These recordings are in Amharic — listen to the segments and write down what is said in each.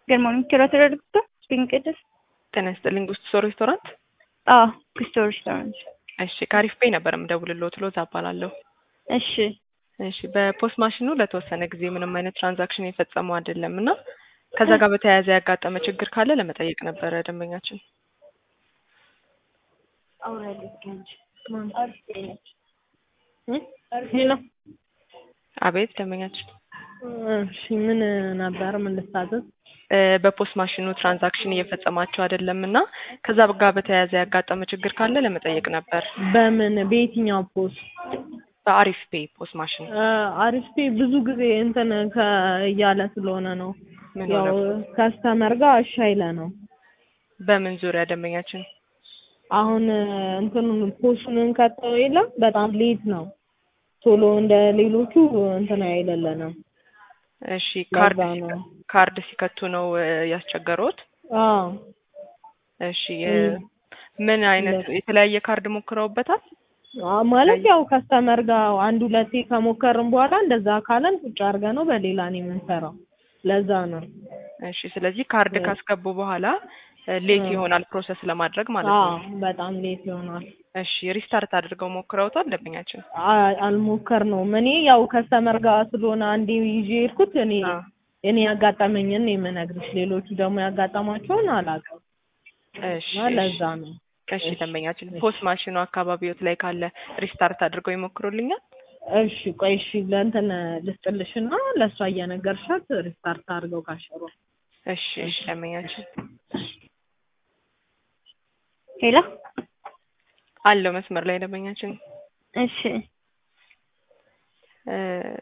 Good morning, curator doctor. Speaking ቅድስት ጤና ይስጥልኝ። ጉስቶ ሬስቶራንት። አዎ ጉስቶ ሬስቶራንት። እሺ ከአሪፍ ፔይ ነበር የምደውልልዎት። ሎዛ እባላለሁ። እሺ እሺ በፖስት ማሽኑ ለተወሰነ ጊዜ ምንም አይነት ትራንዛክሽን የፈጸመው አይደለም እና ከዛ ጋር በተያያዘ ያጋጠመ ችግር ካለ ለመጠየቅ ነበረ ደንበኛችን። ሄሎ አቤት ደንበኛችን። እሺ ምን ነበር? ምን ልታዘዝ? እ በፖስት ማሽኑ ትራንዛክሽን እየፈጸማቸው አይደለም እና ከዛ ጋር በተያያዘ ያጋጠመ ችግር ካለ ለመጠየቅ ነበር። በምን በየትኛው ፖስት? በአሪፍ ፔይ ፖስት ማሽን አሪፍ ፔይ ብዙ ጊዜ እንትን ከ እያለ ስለሆነ ነው ምን ያው ሆነ? ከስተመር ጋር እሺ አይለ ነው። በምን ዙሪያ ደንበኛችን? አሁን እንትኑን ፖስቱን ከተው የለም በጣም ሌት ነው። ቶሎ እንደ ሌሎቹ እንትን አይለለንም። እሺ ካርድ ለዛ ነው። ካርድ ሲከቱ ነው እ ያስቸገሩት? አዎ እሺ እ ምን አይነት የተለያየ ካርድ ሞክረውበታል? አ- ማለት ያው ከስተመር ጋር አንድ ሁለቴ ከሞከርን በኋላ እንደዛ ካለን ቁጭ አድርገ ነው በሌላ ነው የምንሰራው። ለዛ ነው። እሺ ስለዚህ ካርድ ካስገቡ በኋላ ሌት ይሆናል ፕሮሰስ ለማድረግ ማለት አዎ ነው። በጣም ሌት ይሆናል። እሺ ሪስታርት አድርገው ሞክረውታል ደንበኛችን? አ- አልሞከርነውም። እኔ ያው ከስተመር ጋር ስለሆነ አንዴ ይዤ የሄድኩት እኔ አ እኔ ያጋጠመኝን ነው የምነግርሽ። ሌሎቹ ደግሞ ያጋጠማቸውን አላውቅም እሺ እና ለዛ ነው። እሺ ደንበኛችን ፖስት ማሽኑ አካባቢዎት ላይ ካለ ሪስታርት አድርገው ይሞክሩልኛል? እሺ ቆይ እሺ ለእንትን ልስጥልሽና ለእሷ እየነገርሻት ሪስታርት አድርገው ካሸሩ እሺ እሺ ደንበኛችን ሄሎ አለው መስመር ላይ ደንበኛችን እሺ እ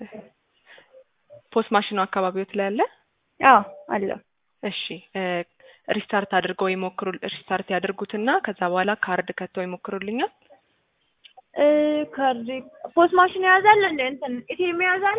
ፖስት ማሽኑ አካባቢዎት ላይ አለ? አዎ አለው እሺ እ ሪስታርት አድርገው ይሞክሩ ሪስታርት ያድርጉትና ከዛ በኋላ ካርድ ከተው ይሞክሩልኛል? እ ካርድ ፖስት ማሽን የያዛል እንደ እንትን ኢቲኤም የያዛል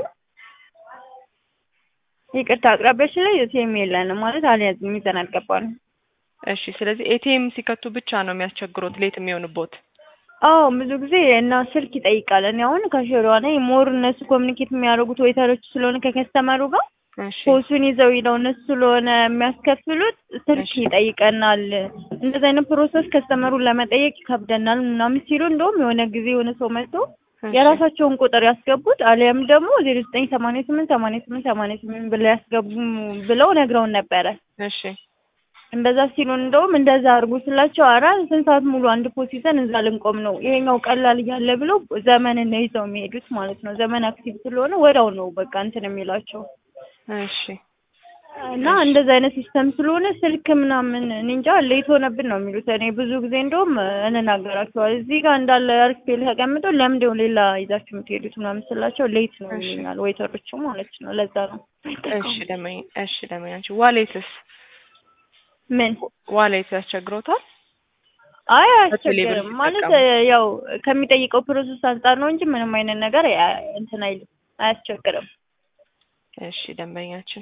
ይቅርታ አቅራቢያችን ላይ ኢቲኤም የለንም ማለት አልያዝም ይዘን አልገባንም እሺ ስለዚህ ኤቲኤም ሲከቱ ብቻ ነው የሚያስቸግሩት ሌት የሚሆንቦት? አዎ ብዙ ጊዜ እና ስልክ ይጠይቃል እኔ አሁን ከሽሯ ነኝ ሞር እነሱ ኮሚኒኬት የሚያደርጉት ዌይተሮች ስለሆነ ከከስተመሩ ጋር እሺ ፖሱን ይዘው ሄደው እነሱ ስለሆነ የሚያስከፍሉት ስልክ እሺ። ይጠይቀናል። እንደዚህ አይነት ፕሮሰስ ከስተመሩን ለመጠየቅ ይከብደናል ምናምን ሲሉ እንደውም የሆነ ጊዜ የሆነ ሰው መጥቶ እሺ። የራሳቸውን ቁጥር ያስገቡት አሊያም ደግሞ ዜሮ ዘጠኝ ሰማንያ ስምንት ሰማንያ ስምንት ሰማንያ ስምንት ብለው ያስገቡ ብለው ነግረውን ነበረ። እሺ እንደዛ ሲሉን እንደውም እንደዛ አድርጉ ስላቸው አራ ስንት ሰዓት ሙሉ አንድ ፖስት ይዘን እዛ ልንቆም ነው ይሄኛው ቀላል እያለ ብለው ዘመንን ነው ይዘው የሚሄዱት ማለት ነው። ዘመን አክቲቭ ስለሆነ ወዲያው ነው በቃ እንትን የሚላቸው እሺ እና እንደዛ አይነት ሲስተም ስለሆነ ስልክ ምናምን እኔ እንጃ ሌት ሆነብን ነው የሚሉት። እኔ ብዙ ጊዜ እንደውም እንናገራቸዋል እዚህ ጋር እንዳለ አርስፔል ተቀምጠው ለምንድነው ሌላ ይዛችሁ የምትሄዱት ምናምን ስላቸው ሌት ነው እሺ። ይሉኛል ዌይተሮቹ ማለት ነው። ለዛ ነው እሺ ደመኝ እሺ ደመኛችን ዋሌትስ ምን ዋሌት ያስቸግሮታል? አይ በቴሌብር አያስቸግርም ማለት ሲጠቀሙ። ያው ከሚጠይቀው ፕሮሰስ አንጻር ነው እንጂ ምንም አይነት ነገር ያ- እንትን አይልም አያስቸግርም። እሺ ደንበኛችን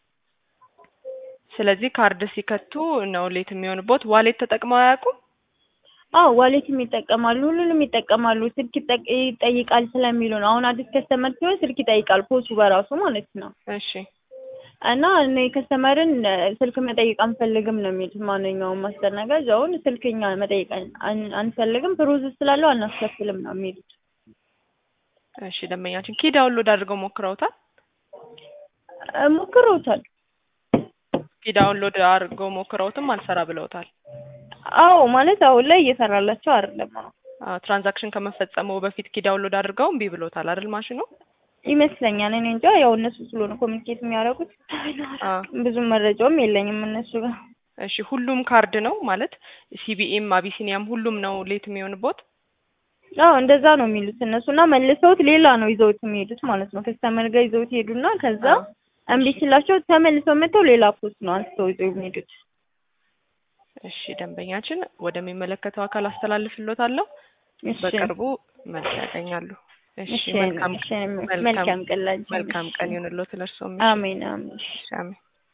ስለዚህ ካርድ ሲከቱ ነው ሌት የሚሆንቦት። ዋሌት ተጠቅመው አያውቁም? አዎ ዋሌትም ይጠቀማሉ፣ ሁሉንም ይጠቀማሉ። ስልክ ይጠቅ- ይጠይቃል ስለሚሉ ነው። አሁን አዲስ ከስተመር ሲሆን ስልክ ይጠይቃል ፖሱ በራሱ ማለት ነው። እሺ እና እኔ ከስተመርን እ፣ ስልክ መጠየቅ አንፈልግም ነው የሚሉት። ማንኛውም አስተናጋጅ አሁን ስልክኛ መጠየቅ አን- አን- አንፈልግም ፕሮሰስ ስላለው አናስከፍልም ነው የሚሉት። እሺ ደንበኛችን ኪ ዳውንሎድ አድርገው ሞክረውታል? እ፣ ሞክረውታል። ኪ ዳውንሎድ አድርገው ሞክረውትም አልሰራ ብለውታል። አዎ ማለት አሁን ላይ እየሰራላቸው አይደለም ነው አዎ ትራንዛክሽን ከመፈጸመው በፊት ኪ ዳውንሎድ አድርገው እምቢ ብሎታል አይደል ማሽኑ? ይመስለኛል። እኔ እንጃ ያው እነሱ ስለሆነ ኮሚኒኬት የሚያደርጉት አዎ ብዙም መረጃውም የለኝም እነሱ ጋር። እሺ ሁሉም ካርድ ነው ማለት ሲቢኤም አቢሲኒያም ሁሉም ነው ሌት የሚሆንቦት? አዎ እንደዛ ነው የሚሉት እነሱ እና መልሰውት ሌላ ነው ይዘውት የሚሄዱት ማለት ነው። ከስተመር ጋር ይዘውት ሄዱና ከዛ አዎ። እምቢ ሲላቸው ተመልሰው መጥተው ሌላ ፖስት ነው አንስተው ይዘው የሚሄዱት። እሺ ደንበኛችን ወደሚመለከተው አካል አስተላልፍሎታለሁ። እሺ በቅርቡ መልስ ያገኛሉ። እሺ እሺ መልካም እሺ መልካም ቀን ላንቺ። መልካም ቀን ይሁንልዎት ለእርስዎም። አሜን አሜን። እሺ አሜን።